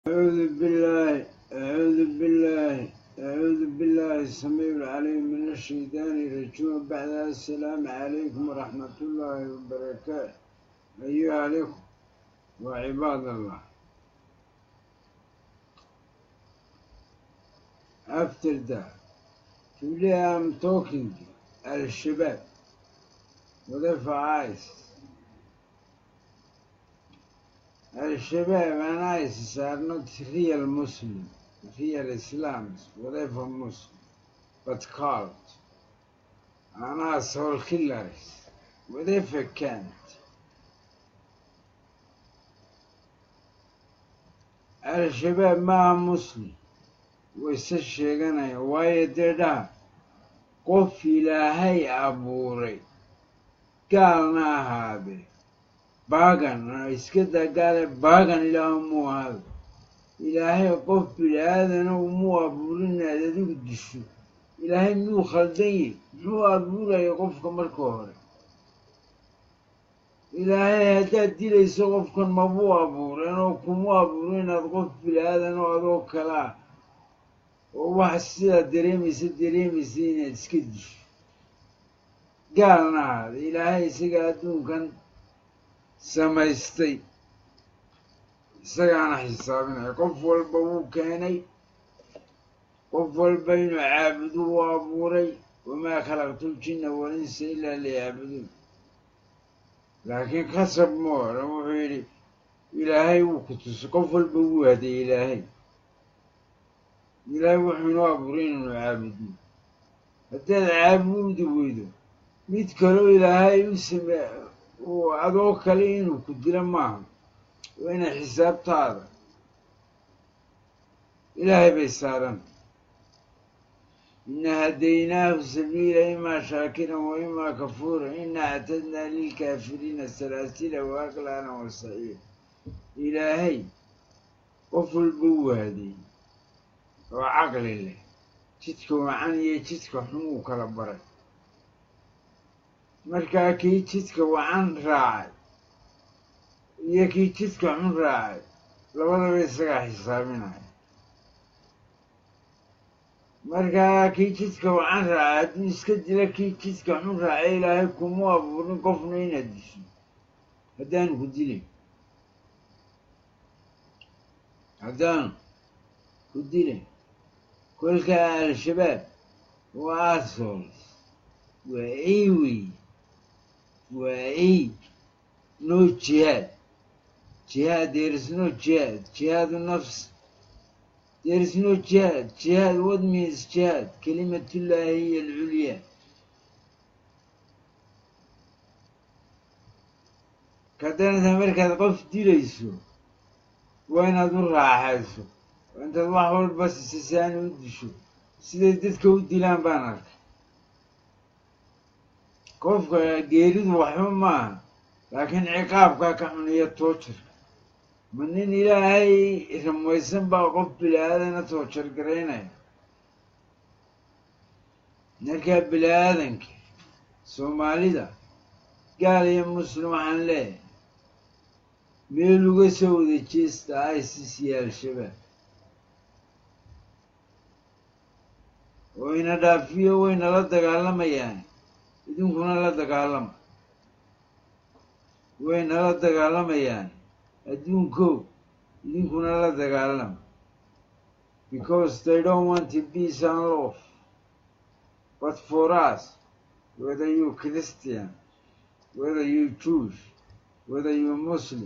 أعوذ بالله أعوذ بالله أعوذ بالله السميع العليم من الشيطان الرجيم بعد السلام عليكم ورحمة الله وبركاته أيها الأخوة وعباد الله After that, today I'm talking al-Shabab, whatever eyes. Al-Shabaab and ISIS are not real Muslims, real Islams, whatever Muslim, but cult and asshole killers, whatever can't. Al-Shabaab maaha Muslim, wayse sheeganaya waayo dee dhaha qof ilaahay abuuray gaalna ahaadee baagan iska dagaale baagan ilaah muu ahaado ilaahay qof bini-aadana umuu abuurin aad adigu disho ilaahay miyuu khaldan yahy muxuu abuuraya qofka marka hore ilaahay haddaad dilayso qofkan mabuu abuuren oo kumuu abuurin inaad qof bini-aadan oo adoo kale ah oo wax sidaa dareemaysa dareemaysa inaad iska disho gaalna ahaada ilaahay isaga adduunkan samaystay isagaana xisaabinaya qof walba wuu keenay qof walba inuu caabudu u abuuray wamaa khalaqtul jinna walinsa ilaa liyacbuduun laakiin khasab ma oran wuxuu yidhi ilaahay wuu ku tusay qof walba wuu haday ilaahay ilaahay wuxuu inoo abuuray inaynu caabudno haddaad caabudi weydo mid kaloo ilaahay u same adoo kale inuu ku dilo maaha waa inay xisaabtaada ilaahay bay saaran ina hadaynaahu sabiila imaa shaakiran wa imaa kafuuran ina actadnaa lilkaafiriina salaasila wa aklaana wa saciir ilaahay qof walba wuu hadeeyey oo caqli leh jidka wacan iyo jidka xun uu kala baray markaa kii jidka wacan raacay iyo kii jidka xun raacay labadaba isagaa xisaabinaya markaa kii jidka wacan raacay hadduu iska dila kii jidka xun raacay ilaahay kuma abuurin qofna inaad disho haddaanu ku dilin haddaanu ku dilin kolkaa al-shabaab waa asols waa eywey waa ey no jihaad jihaad there is no jihaad jihaadu nafs there is no jihaad jihaad what means jihaad kalimatullaahi hiya alculyaa kadanata markaad qof dilayso waa inaad u raaxayso waa intaad wax walba sisasaani u disho siday dadka u dilaan baan arkay qofka geeridu waxba maaha laakiin ciqaabkaa ka xuniya toojarka ma nin ilaahay rumaysan baa qof bili-aadana toojar garaynaya markaa bili-aadanka soomaalida gaal iyo muslim waxaan leeyahay meel uga soo wada jeesta isis iyo al-shabaab oo ina dhaafiyo wayna la dagaalamayaan idinkuna la dagaalama wayna la dagaalamayaan adduunkow idinkuna la dagaalama because they don't want to peace and love but for us whether you Christian whether you Jewish whether you Muslim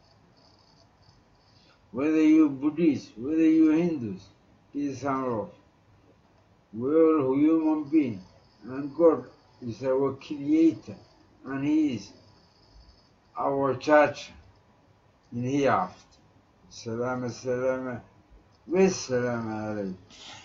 whether you Buddhist whether you Hindus peace and love we're all human beings and God is our creator and he is our judge in hereafter. Salama salama. Wassalamu alaikum.